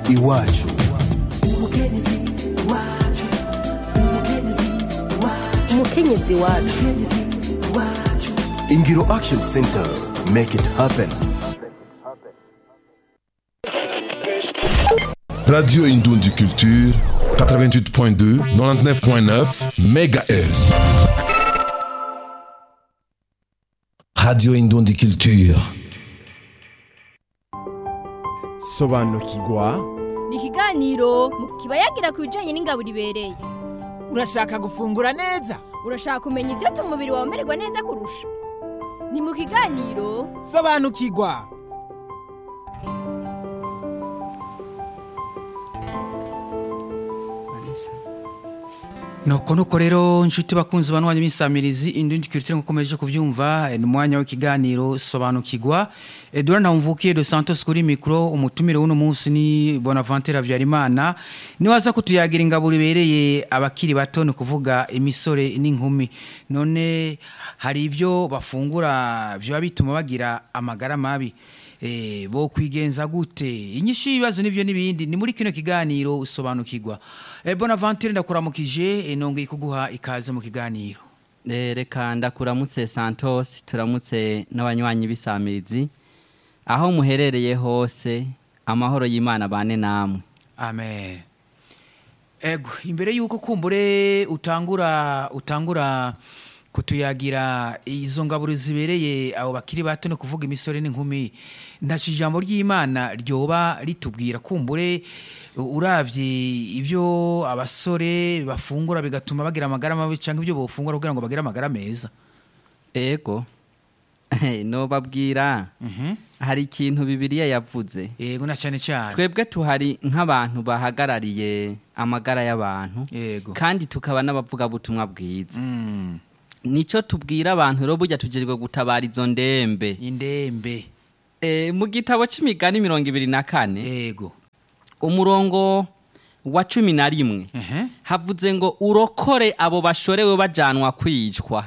iwacu umukenyezi wacu ingiro action center make it happen Radio Indondi Culture, 88.2, 99.9 MHz. Radio Indondi Culture. sobanukirwa ni ikiganiro mu kiba yagira ku bijyanye n'ingabo ibereye urashaka gufungura neza urashaka kumenya ibyatuma umubiri wawe umererwa neza kurusha ni mu kiganiro sobanukirwa nuko nuko rero inshuti bakunzi banwanya b'insamirizi indundi kirutire nkukomeje kubyumva eh, ni umwanya w'ikiganiro sobanukirwa Edouard Ntamvukiye de Santos kuri mikro umutumire w'uno munsi ni Bonaventure Habyarimana ni waza kutuyagira ingabo ribereye abakiri bato ni kuvuga imisore n'inkumi none hari ibyo bafungura byo bituma bagira amagara mabi eh bo kwigenza gute inyishu y'ibibazo nivyo nibindi ni muri kino kiganiro usobanukirwa eh, Bonaventure ndakuramukije eh, nongeye kuguha ikaze mu kiganiro Eh, reka ndakuramutse santos turamutse n'abanywanyi b'isamirizi aho muherereye hose amahoro y'imana bane namwe amen ego imbere yuko kumbure utangura utangura kutuyagira izo ngaburo zibereye abo bakiri bato no kuvuga imisore n'inkumi ntaci ijambo ry'imana ryoba ritubwira kumbure uravye ibyo abasore bafungura bigatuma bagira amagara mabi cyangwa ibyo bofungura kugira ngo bagire amagara meza ego nobabwira hari ikintu bibiliya yavuze yego na cyane cyane twebwe tuhari nk'abantu bahagarariye amagara y'abantu yego kandi tukaba n'abavugabutumwa bwiza Mm, nicyo tubwira abantu rero burya tujejwe gutabara izo ndembe indembe Eh, mu gitabo c'imigani mirongo ibiri na kane yego umurongo wa cumi na rimwe ehe havuze ngo urokore abo bashorewe bajanwa kwicwa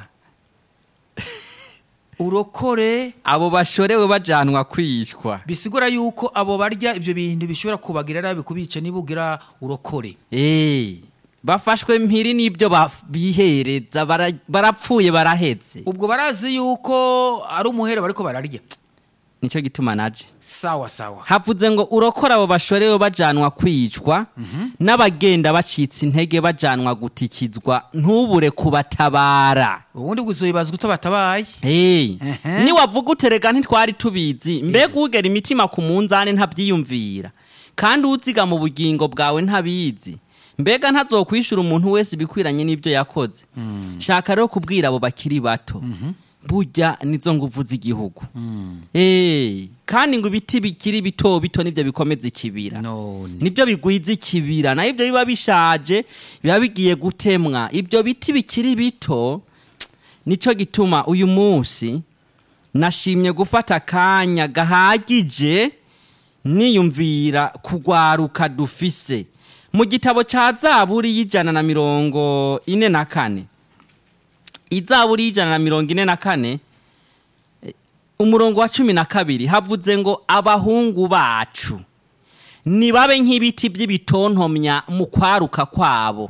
urokore abo bashorewe bajanwa kwicwa bisigura yuko abo barya ibyo bintu bishobora kubagira nabi kubica niba ugira urokore Eh, bafashwe mpiri n'ibyo ba- bihereza bara- barapfuye baraheze ubwo barazi yuko ari umuhero bariko bararya nicyo gituma naje sawa sawa havuze ngo urokore abo bashorewe bajanwa kwicwa n'abagenda bacitse intege bajanwa gutikizwa ntubure kubatabara ubundi bwuzobibazwa utabatabaye Hey, Ehe. niwavuga uterega ntitwari tubizi mbega ugera imitima ku munzane ntabyiyumvira kandi uziga mu bugingo bwawe ntabizi mbega ntazokwishura umuntu wese ibikwiranye n'ibyo yakoze shaka rero kubwira abo bakiri bato burya nizo nguvu z'igihugu Eh, kandi ngo ibiti bikiri bito bito nibyo bikomeza ikibira none nibyo bigwiza ikibira naho ibyo biba bishaje biba bigiye gutemwa ibyo biti bikiri bito nicyo gituma uyu munsi nashimye gufata akanya gahagije niyumvira kugwaruka dufise mu gitabo cya zaburi y'ijana na mirongo ine na kane izaburi y'ijana na mirongo ine na kane eh, umurongo wa cumi na kabiri havuze ngo abahungu bacu nibabe nk'ibiti by'ibitontomya mu kwaruka kwabo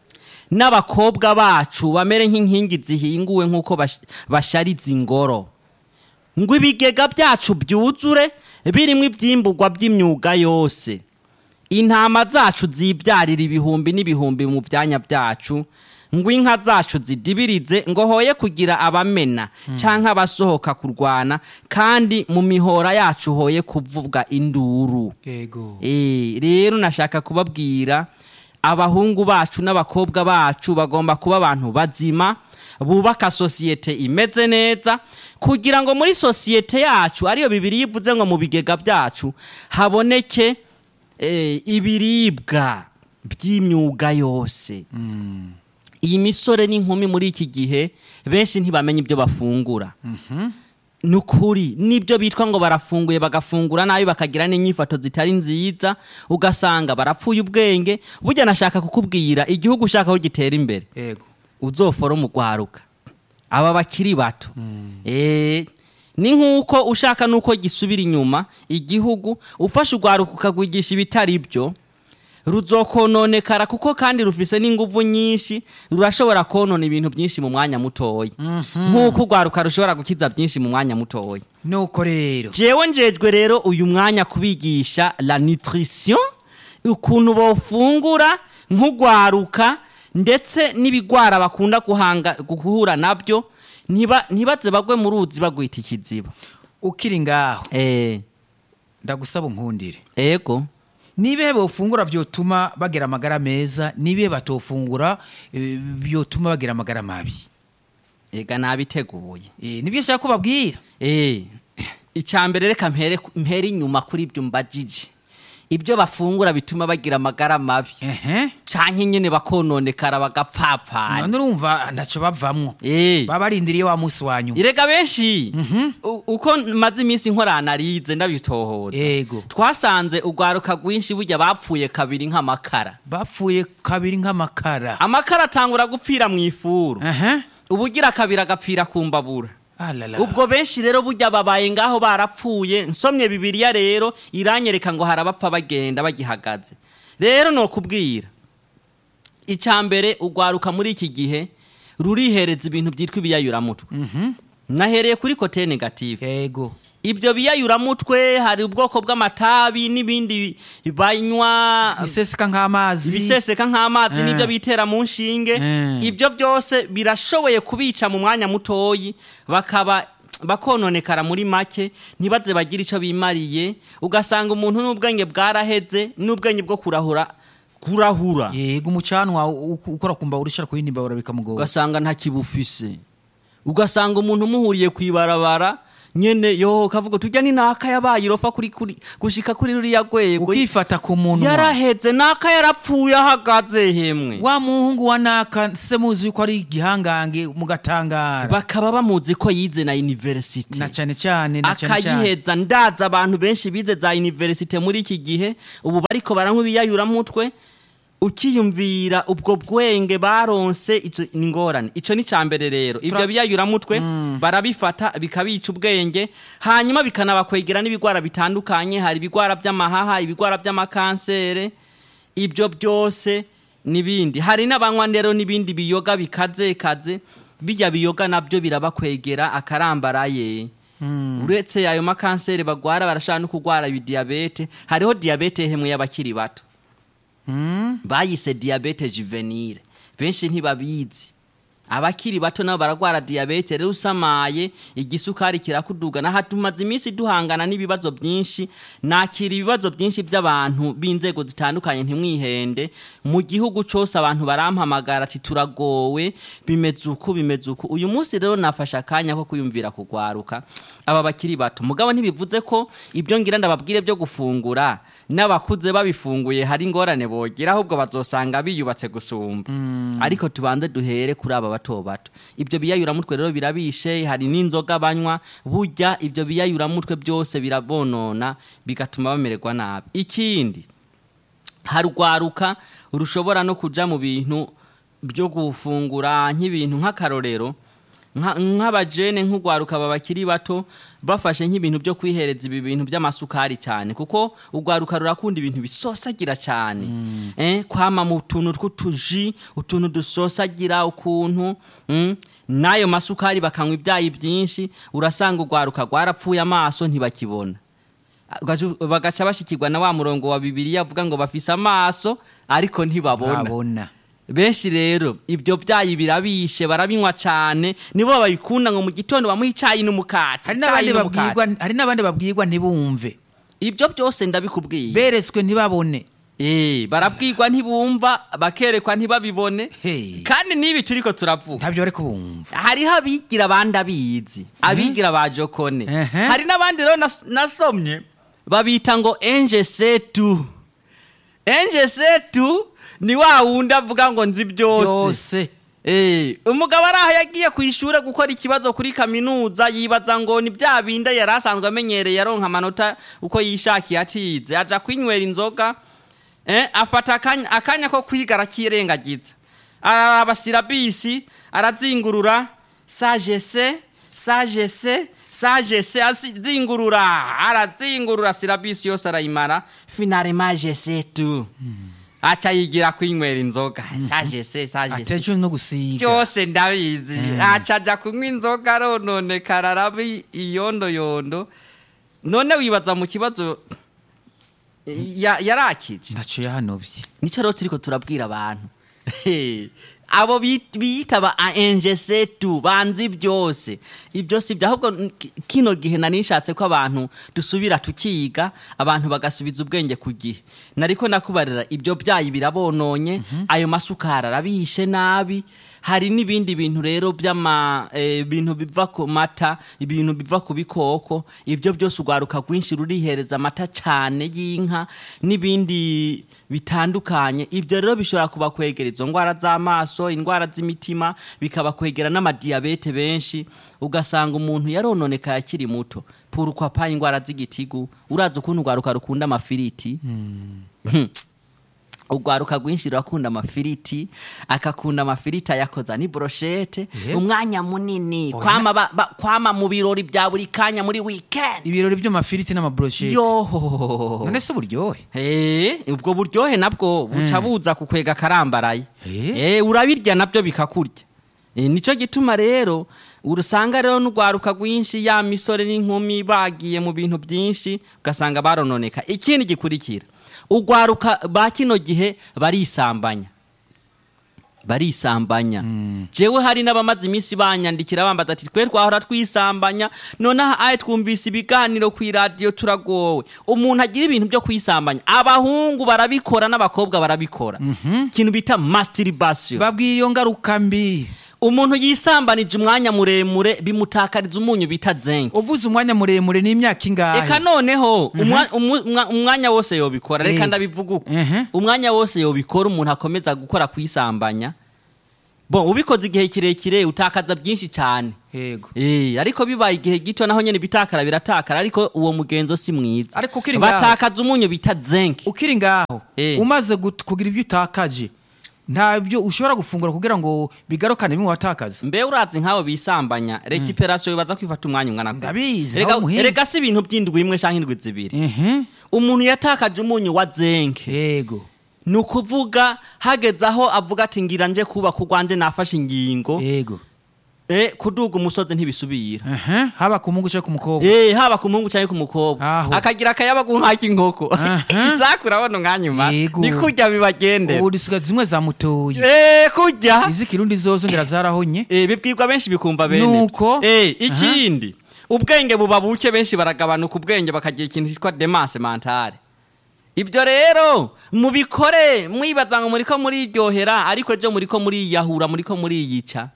n'abakobwa bacu bamere nk'inkingi zihinguwe nk'uko bash- bashariza ingoro ngo ibigega byacu byuzure birimo ibyimburwa by'imyuga yose intama zacu zibyarira ibihumbi n'ibihumbi mu byanya byacu ngo inka zacu zidibirize ngo hoye kugira abamena cyangwa abasohoka kurwana kandi mu mihora yacu hoye kuvuga induru yego Eh, rero nashaka kubabwira abahungu bacu n'abakobwa bacu bagomba kuba abantu bazima bubaka sosiyete imeze neza kugira ngo muri sosiyete yacu ariyo bibiri yivuze ngo mu bigega byacu haboneke eh, ibiribwa by'imyuga yose iyi misore n'inkumi muri iki gihe benshi ntibamenya ibyo bafungura ni ukuri nibyo bitwa ngo barafunguye bagafungura nabi bakagira n'inyifato zitari nziza ugasanga barapfuye ubwenge burya nashaka kukubwira igihugu ushaka aho gitera imbere yego uzofora umugwaruka aba bakiri bato Eh, ni nk'uko ushaka n'uko gisubira inyuma igihugu ufashe urwaruka ukagwigisha ibitari byo ruzokononekara kuko kandi rufise n'inguvu nyinshi rurashobora konona ibintu byinshi mu mwanya mutoya nk'uko urwaruka rushobora gukiza byinshi mu mwanya mutoya nuko rero jewe njejwe rero uyu mwanya kubigisha la nutrition ukuntu bofungura nk'urwaruka ndetse n'ibigwara bakunda guhanga guhura nabyo ntiba- ntibaze bagwe mu ruzi bagwita ikiziba ukiri ngaho eh ndagusaba unkundire ego nibihe bofungura byotuma bagira amagara meza nibihe batofungura eh, byotuma bagira amagara mabi ega nabiteguye Eh, nibyo nshaka ko babwira eh icambere reka mpere mpere inyuma kuri ibyo mbajije ibyo bafungura bituma bagira amagara mabi ehe canke nyene bakononekara bagapfapfana none urumva ntacyo bavamwo eh baba barindiriye wa munsi wa nyuma irega benshi u- uko maze iminsi nkoranarize ndabitohoza Ego. twasanze urwaruka rwinshi burya bapfuye kabiri nk'amakara bapfuye kabiri nk'amakara amakara atangura gupfira mu ifuru ehe ubugira kabiri agapfira ku mbabura alala ubwo benshi rero burya babaye ngaho barapfuye nsomye bibiliya rero iranyereka ngo harabapfa bagenda bagihagaze rero ni ukubwira icambere urwaruka muri iki gihe rurihereza ibintu byitwa ibiyayuramutwe nahereye kuri kote negative yego ibyo biyayuramutwe hari ubwoko bw'amatabi n'ibindi banywa biseseka nk'amazi ibiseseka nk'amazi Eh. n'ibyo bitera mu nshinge Eh. ibyo byose birashoboye kubica mu mwanya mutoyi bakaba bakononekara muri make ntibaze bagire icyo bimariye ugasanga umuntu n'ubwenge bwaraheze n'ubwenge bwo kurahura kurahura yego umucanwa u- u- ukora kumba urishara kuyindi mbabura bikamugora ugasanga ntakibufise ugasanga umuntu umuhuriye ku ibarabara nyene yo kavuga tujya ni naka yabaye irofa kuri kuri gushika kuri ruriya rwego ukifata ku muntu yaraheze naka yarapfuye ahagaze hemwe wa muhungu wa naka se muzi yuko ari igihangange mugatangara bakaba bamuzi ko yize na university na cyane cyane na cyane cyane akayiheza ndaza abantu benshi bize za university muri iki gihe ubu bariko baranywa ibiyayuramutwe ukiyumvira ubwo bwenge baronse ico ni ingorane ico ni cambere rero ibyo Tra- biyayuramutwe barabifata bikabica ubwenge hanyuma bikanabakwegera n'ibigwara bitandukanye hari ibigwara by'amahaha ibigwara by'amakansere ibyo byose n'ibindi hari n'abanywa rero n'ibindi biyoga bikaze kaze bijya biyoga nabyo birabakwegera akarambaraye uretse ayo makanseri bagwara barashobora no kurwara ibidiyabete hariho diyabete hemwe y'abakiri bato bayise diyabete juvenile benshi ntibabizi abakiri bato nabo baragwara diyabete rero usamaye igisukari kirakuduga naha tumaze iminsi duhangana n'ibibazo byinshi nakira ibibazo byinshi by'abantu b'inzego zitandukanye ntimwihende mu gihugu cyose abantu barampamagara ati turagowe bimeze uku bimeze uku uyu munsi rero nafashe akanya ko kuyumvira kugwaruka aba bakiri bato mugabo ntibivuze ko ibyo ngira ndababwire byo gufungura n'abakuze babifunguye hari ingorane bogira ahubwo bazosanga biyubatse gusumba ariko tubanze duhere kuri aba bato bato ibyo biyayuramutwe rero birabishe hari n'inzoga banywa burya ibyo biyayuramutwe byose birabonona bigatuma bamererwa nabi ikindi harwaruka rushobora no kuja mu bintu byo gufungura nk'ibintu nk'akarorero nka- nk'abajene nk'urwaruka babakiri bato bafashe nk'ibintu byo kwihereza ibi bintu by'amasukari cyane kuko urwaruka rurakunda ibintu bisosagira cyane eh, kwama mu tuntu tw'utuji utuntu dusosagira ukuntu mm, n'ayo masukari bakanywa ibyayi byinshi urasanga urwaruka rwarapfuye amaso ntibakibona Bagaca- bagaca bashikirwa na wa murongo wa bibiliya avuga ngo bafise amaso ariko ntibabona babona benshi rero ibyo byayi birabishe barabinywa cyane nibo babikunda ngo mu gitondo bamuha icyayi n'umukati hari icyayi n'abandi n'umukati. babwirwa hari n'abandi babwirwa ntibumve ibyo byose ndabikubwiye beretswe ntibabone Eh, barabwirwa ntibumva bakerekwa ntibabibone Hey. kandi n'ibi turiko turavuga ntabyo bari kubumva hariho abigira abandi abizi abigira ba jokone Ehe. hari n'abandi rero nas- nasomye babita ngo enje setu enje setu ni wa wundi avuga ngo nzi byose byose Eh, umugabo ari aho yagiye ku ishuri gukora ikibazo kuri kaminuza yibaza ngo ni bya bindi yari asanzwe amenyereye aronka amanota uko yishakiye atize aja kwinywera inzoga eh, afata akanya, akanya ko kwiga arakirengagiza araraba sirabisi arazingurura sagese sagese sagesse azingurura arazingurura sirabisi yose arayimara finale magese tu aca yigira kwinywera inzoga sagesse sagesse atejo no gusiga byose ndabizi aca aja kunywa inzoga arononekara araba iyondoyondo none wibaza mu kibazo ya- yarakije ntaco yahanovye nicyo rero turiko turabwira abantu abo bit- biyita ba angesetu banzi byose ibyo si byo ahubwo n- ki- kino gihe nari nshatse ko abantu dusubira tukiga abantu bagasubiza ubwenge ku gihe nariko nakubarira ibyo byayi birabononye ayo masukari arabishe nabi hari n'ibindi bintu rero by'ama eh, bintu biva ku mata ibintu biva ku bikoko ibyo byose urwaruka rwinshi rurihereza amata cyane y'inka n'ibindi bitandukanye ibyo rero bishobora kubakwegera izo ndwara z'amaso indwara z'imitima bikabakwegera n'amadiyabete benshi ugasanga umuntu yarononekaye akiri muto puru kwa pa indwara z'igitigu urazi ukuntu urwaruka rukunda amafiriti urwaruka rwinshi rurakunda amafiriti akakunda amafiriti ayakoza ni broshete Yeah. umwanya munini kwama, ba, ba, kwama mu birori bya buri kanya muri weekend ibirori by'amafiriti n'amabroshete yo none se uburyohe Eh, ubwo buryohe nabwo buca buza kukwega karambaraye Eh. Eh, urabirya nabyo bikakurya Eh, nico gituma rero urusanga rero n'urwaruka rwinshi ya misore n'inkumi bagiye mu bintu byinshi ugasanga barononeka ikindi gikurikira urwaruka ba kino gihe barisambanya barisambanya jewe hari n'abamaze iminsi banyandikira bambaza ati twe twahora twisambanya nonaha aye twumvise ibiganiro ku iradiyo turagowe umuntu agira ibintu byo kwisambanya abahungu barabikora n'abakobwa barabikora ikintu bita masturbation babwira iyo ngaruka mbi umuntu yisambanije umwanya muremure bimutakariza umunyu bita zenke uvuze umwanya muremure n'imyaka ingahe reka noneho umwa- umu- umwa- umwanya wose yobikora reka Eh. ndabivuga uko Mhm. umwanya wose yobikora umuntu akomeza gukora kwisambanya bon ubikoze igihe kirekire utakaza byinshi cyane yego Eh, ariko bibaye igihe gito naho nyene bitakara biratakara ariko uwo mugenzo si mwiza Ariko ukiri ngaho- batakaza umunyu bita zenke ukiri ngaho Eh. umaze gut- kugira ibyo utakaje ntabyo ushobora gufungura kugira ngo bigarukane bimwe watakaza mbe urazi nk'abo bisambanya rekiperasiyo bibaza kwifata umwanya ungana gute? Ndabizi, Erega- aho muhinga. erega si ibintu by'indwi imwe canke indwi zibiri ehe umuntu yatakaje umunyu wa zenke yego ni ukuvuga hageze aho avuga ati ngira nje kubaka urwanje nafashe ingingo yego eh, kuduga umusozi ntibisubira ehe haba ku mungu cyangwa ku mukobwa Eh, haba ku muhungu cyangwa ku mukobwa Aho. akagira akayabagu nk'ak'inkoko Aha. isaku urabona umwanya Yego. ni kurya bibagendera ubu dusigaye zimwe zamutoye Eh, kurya izikirundi zozo ngira zarahonye Eh, bibwirwa benshi bikumva bene Nuko? Eh, ikindi ubwenge buba buke benshi baragabanuka ubwenge bakagira ikintu cyitwa demase mentale ibyo rero mubikore mwibaza ngo muriko muriryohera ariko ejo muriko muriyahura muriko muriyica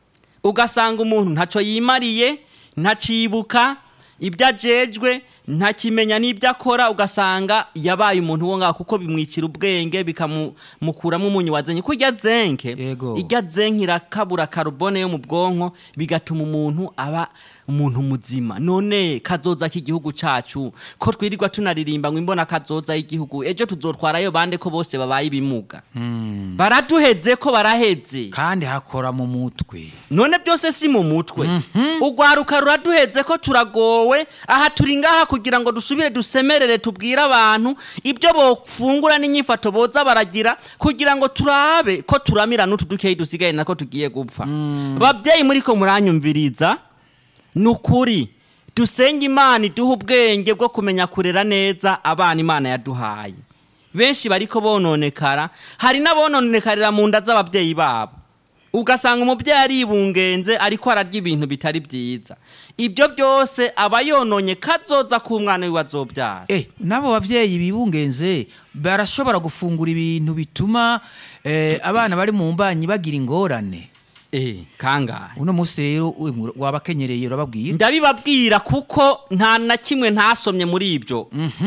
ugasanga umuntu ntaco yimariye ntacibuka ibyo ajejwe ntakimenya n'ibyo akora ugasanga yabaye umuntu wo ngaho kuko bimwicira ubwenge bikamukuramo umunyu wa zenke kurya zenke Yego. irya zenke irakabura karubone yo mu bwonko bigatuma umuntu aba umuntu muzima none kazoza k'igihugu cacu ko twirirwa tunaririmba ngo imbona kazoza y'igihugu ejo tuzotwarayo bande ko bose babaye ibimuga baraduheze ko baraheze kandi hakora mu mutwe none byose si mu mutwe urwaruka ruraduheze ko turagowe aha turi ngaha kugira ngo dusubire dusemerere tubwire abantu ibyo bofungura n'inyifato boza baragira kugira ngo turabe ko turamira n'utu dukeyi dusigaye nako tugiye gupfa babyeyi muri ko muranyumviriza ni ukuri dusenge imana iduha ubwenge bwo kumenya kurera neza abana imana yaduhaye benshi bariko bononekara hari n'abononekarira mu nda z'ababyeyi babo ugasanga umubyeyi aribungenze ariko ararya ibintu bitari byiza ibyo byose aba yononye kazoza k'umwana wiwe azobyara eh n'abo bavyeyi bibungenze barashobora gufungura ibintu bituma eh, abana bari mu mbanyi bagira ingorane eh kangahe uno munsi rero we- wabakenyereye urababwira ndabibabwira kuko nta na kimwe ntasomye muri ibyo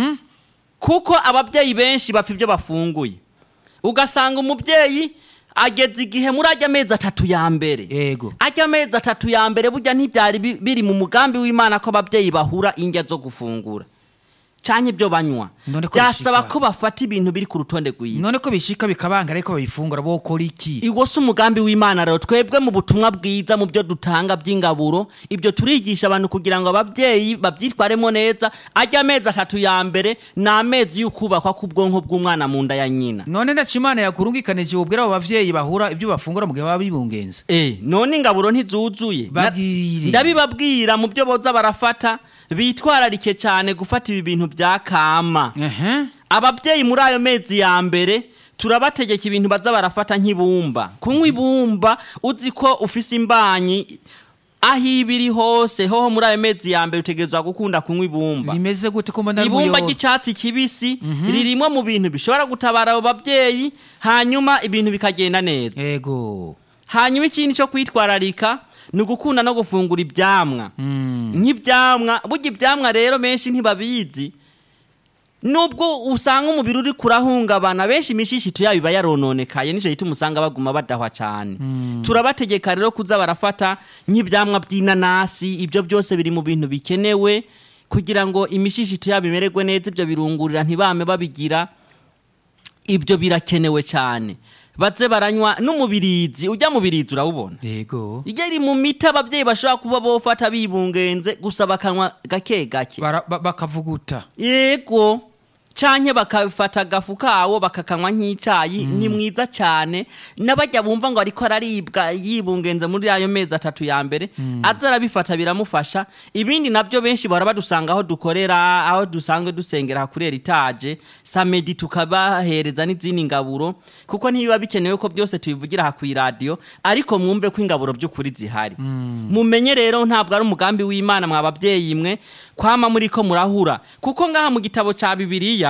kuko ababyeyi benshi bapfa ibyo bafunguye ugasanga umubyeyi ageze igihe muri ajya amezi atatu ya mbere yego ajya amezi atatu ya mbere burya ntibyari bi- biri mu mugambi w'imana ko ababyeyi bahura indya zo gufungura canke ibyo banywa None ko byasaba bishika. ko bafata ibintu biri ku rutonde rwiza none ko bishika bikabanga ariko babifungura bokora iki iwo si umugambi w'imana rero twebwe mu butumwa bwiza mu byo dutanga by'ingaburo ibyo turigisha abantu kugira ngo ababyeyi babyitwaremo neza ajya amezi atatu ya mbere ni amezi y'ukubakwa k'ubwonko bw'umwana mu nda ya nyina none ndaca imana yakurungikanije ubwira abo bavyeyi bahura ibyo bafungura mu gihe baba bibungenze Eh, none ingaburo ntizuzuye Na- Babwire. ndabibabwira mu byo boza barafata bitwararike cyane gufata ibi bintu bya kama ehe ababyeyi muri ayo mezi ya mbere turabategeka ibintu baza barafata nk'ibumba kunywa ibumba uzi ko ufise imbanyi aho iba iri hose hoho muri ayo mezi ya mbere utegerezwa gukunda kunywa ibumba rimeze gute ko mbona ibumba rw'iyo- ry'icyatsi kibisi ririmo mu bintu bishobora gutabara abo babyeyi hanyuma ibintu bikagenda neza ego hanyuma ikindi cyo kwitwararika ni ugukunda no gufungura ibyamwa nk'ibyamwa burya ibyamwa rero menshi ntibabizi nubwo usanga umubiri uri kurahungabana benshi imishishito yabo iba yarononekaye nicyo gituma usanga baguma badahwa cyane turabategeka rero kuza barafata nk'ibyamwa by'inanasi ibyo byose biri mu bintu bikenewe kugira ngo imishishito yabo imererwe neza ibyo birungurira ntibame babigira ibyo birakenewe cyane baze baranywa n'umubirizi ujya mu birizi urawubona ego iyo iri mu miti ababyeyi bashobora kuba bofata bibungenze gusa bakanywa gake gake Bara- ba- bakavuguta yego canke bakafata agafu kawo bakakanywa nk'icyayi ni mwiza cyane n'abajya bumva ngo ariko araribwa yibungenze muri ayo mezi atatu ya mbere aza arabifata biramufasha ibindi nabyo benshi bahora badusanga aho dukorera aho dusanzwe dusengera kuri eritaje samedi tukabahereza n'izindi ngaburo kuko ntibiba bikenewe ko byose tubivugira aha ku iradiyo ariko mwumve ko ingaburo by'ukuri zihari mumenye rero ntabwo ari umugambi w'imana mwa babyeyi mwe kwama muri ko murahura kuko ngaha mu gitabo cya bibiliya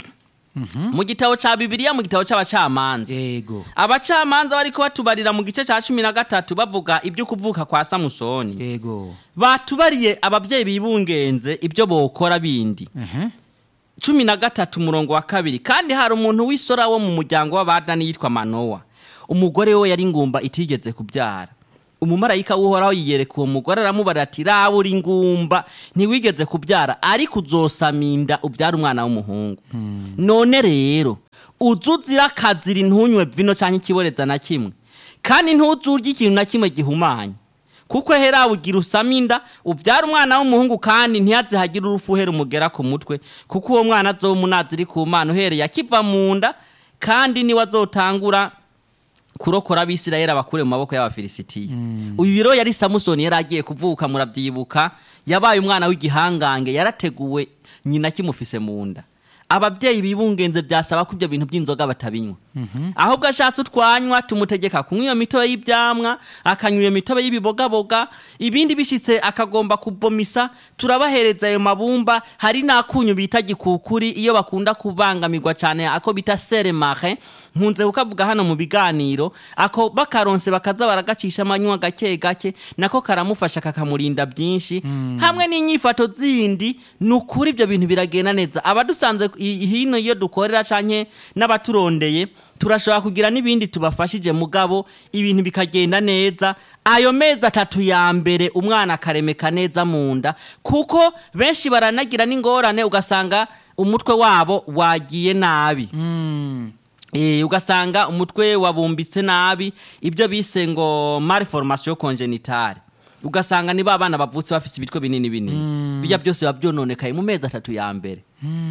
mu gitabo cya bibiliya mu gitabo cy'abacamanza ego abacamanza bariko batubarira mu gice cya cumi na gatatu bavuga ibyo kuvuka kwa samusoni ego batubariye ababyeyi bibungenze ibyo bokora bindi ehe cumi na gatatu umurongo wa kabiri kandi hari umuntu w'isora wo mu muryango w'abadani yitwa manowa umugore we yari ingumba itigeze kubyara umumarayika w'uhoraho yiyereka uwo mugore aramubara ati raba uri ingumba ntiwigeze kubyara ariko uzosaminda ubyara umwana w'umuhungu none rero uze uzira akazira ntunywe vino cyangwa ikiboreza na kimwe kandi ntuzurye ikintu na kimwe gihumanye kuko hera ugira usaminda ubyara umwana w'umuhungu kandi ntiyaze hagire urufu uhera umugera ku mutwe kuko uwo mwana azoba umunaziri ku mana uhereye akiva mu nda kandi niwe azotangura kurokora abisirayeli abakure mu maboko y'abafilisitiya uyu biro yari samusoni yari agiye kuvuka murabyibuka yabaye umwana w'igihangange yarateguwe nyina kimufise mu nda ababyeyi bibungenze byasaba ko ibyo bintu by'inzoga batabinywa ahubwo ashatse utwanywa tumutegeka kunywa iyo mitobe y'ibyamwa akanywa iyo mitobe y'ibibogaboga ibindi bishyitse akagomba kubomisa turabahereza ayo mabumba hari n'akunyu bita gikukuri iyo bakunda kubangamirwa cyane ako bita seremare nkunze kukavuga hano mu biganiro ako bakaronse bakaza baragacisha amanywa gake gake nako karamufasha kakamurinda byinshi hamwe n'inyifato zindi ni ukuri ibyo bintu biragenda neza abadusanze i- hino iyo dukorera canke n'abaturondeye turashobora kugira n'ibindi tubafashije mugabo ibintu bikagenda neza ayo mezi atatu ya mbere umwana akaremeka neza mu nda kuko benshi baranagira n'ingorane ugasanga umutwe wabo wagiye nabi Eh, ugasanga umutwe wabumbitse nabi ibyo bise ngo malformation congénitale ugasanga niba abana bavutse bafise ibitwe binini binini bijya byose biba byononekaye mu mezi atatu ya mbere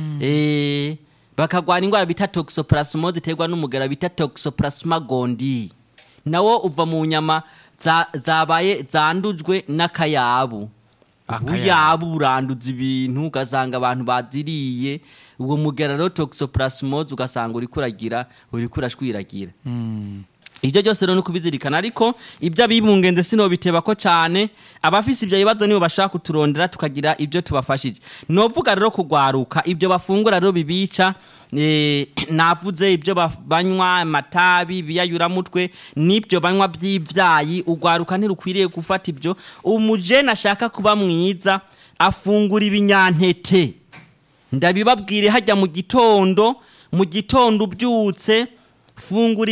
Eh, bakagwara indwara bita toxoplasmose iterwa n'umugera bita toxoplasma gondii nawo uva mu nyama za- zabaye zandujwe n'akayabu Akayabu. uyabu uranduza ibintu ugasanga abantu baziriye uwo mugera rero toxoplasmose ugasanga uriko uragira uriko urashwiragira ibyo byose rero ni ukubizirikana ariko ibyo abibungenze sinobiteba ko cyane abafise ibyo bibazo nibo bashaka kuturondera tukagira ibyo tubafashije novuga rero kugwaruka ibyo bafungura rero bibica eh, navuze ibyo baf- banywa amatabi biyayuramutwe n'ibyo banywa by'ibyayi ugwaruka ntirukwiriye gufata ibyo umujene ashaka kuba mwiza afungura ibinyantete ndabibabwire hajya mu gitondo mu gitondo ubyutse fungura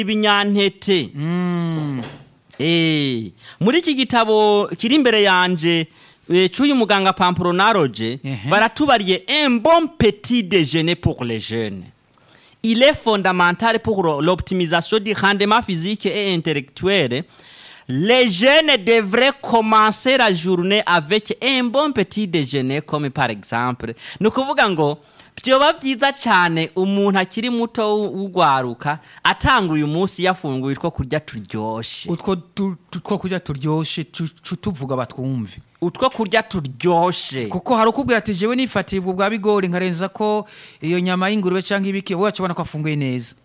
ibinyantete Eh, muri iki gitabo kiri imbere yanje eh, c'uyu muganga pampronaroge Ehe. baratubariye un bon petit déjeuner pour les jeunes il est fondamental pour l'optimisation du rendement physique et intellectuel les jeunes devraient commencer la journée avec un bon petit déjeuner comme par exemple ni ukuvuga ngo byoba byiza cyane umuntu akiri muto w'ugwaruka atanga uyu munsi yafunguye utwo kurya turyoshe utwo tu- tu- two kurya turyoshe tu- tu- tuvuga batwumve utwo kurya turyoshe kuko hari ukubwira ati jewe nifatiye ubwo bwa bigori nkarenza ko iyo nyama y'ingurube cyangwa ibiki wacu ubona ko afunguye neza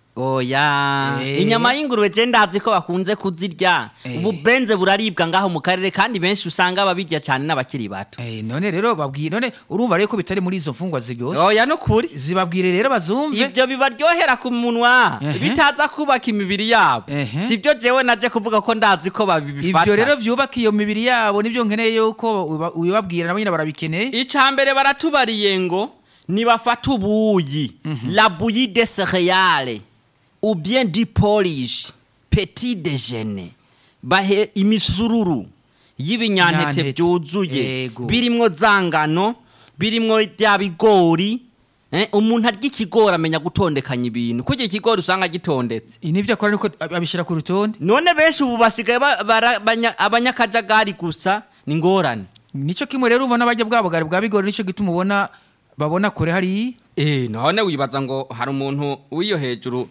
oya Eh. inyama y'ingurube je ndazi ko bakunze kuzirya Eh. ububenze buraribwa ngaho mu karere kandi benshi usanga babirya cyane n'abakiri bato Eh, none rero babwire none urumva rero ko bitari muri izo mfungwa ziryoshe oya no kuri zibabwire rero bazumve ibyo bibaryohera ku munwa Ehe. bitaza kubaka imibiri yabo Ehe. sibyo jewe naje kuvuga ko ndazi ko babifata ivyo rero vyubaka iyo mibiri yabo nibyo nkeneye yuko uba- ubibabwira nabo nyine barabikeneye icya mbere baratubariye ngo nibafata ubuyi la bouillie de céréales ou bien du porridge petit déjeuner bahe imisururu y'ibinyampeke Nyantete. byuzuye Yego. birimwo zangano birimwo bya bigori eh, umuntu arya ikigori amenya gutondekanya ibintu kuko ikigori usanga gitondetse nibyo akora niko abishyira ku rutonde none benshi ubu basigaye ba- bara- banya- abanyakajagari gusa ni ngorane nico kimwe rero ubona bajya bwa bugari bwa bigori nico gituma ubona babona kure hariya Eh, none wibaza ngo hari umuntu w'iyo hejuru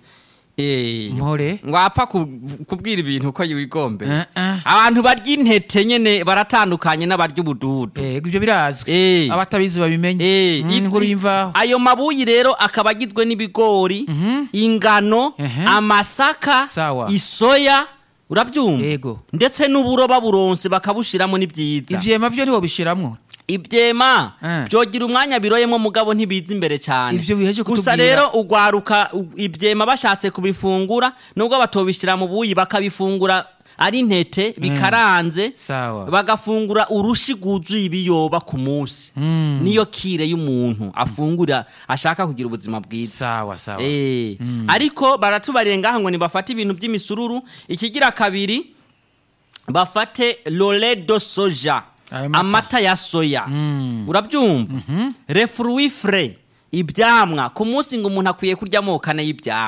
eh, Mpore. ngo apfa ku- kubwira ibintu ko yigombe Eh, eh. abantu barya intete nyene baratandukanye n'abarya ubududu yego ibyo birazwi Eh. abatabizi babimenye Eh, Mm, iti- inkuru y'imvaho ayo mabuyi rero akaba agizwe n'ibigori ingano Ehe. amasaka Sawa. isoya urabyumva Yego. ndetse n'uburo baburonse bakabushiramo ni byiza ivyema vyo nibo bishiramwo ibyema Eh. byogira umwanya biroyemo mugabo ntibiza imbere cyane Ivyo biheje gusa kutubwira. rero ugwaruka u- ibyema bashatse kubifungura nubwo batobishyira mu buyi bakabifungura ari intete bikaranze Sawa. bagafungura urushi rwuzuye ibiyoba ku munsi niyo kire y'umuntu afungura ashaka kugira ubuzima bwiza sawa sawa Eh, ariko baratubariye ngaha ngo nibafate ibintu by'imisururu ikigira kabiri bafate lole do soja Ayo mata. amata ya soya urabyumva refruit frais ibyamwa ku munsi ngo umuntu akwiye kurya amoko ane y'ibyamwa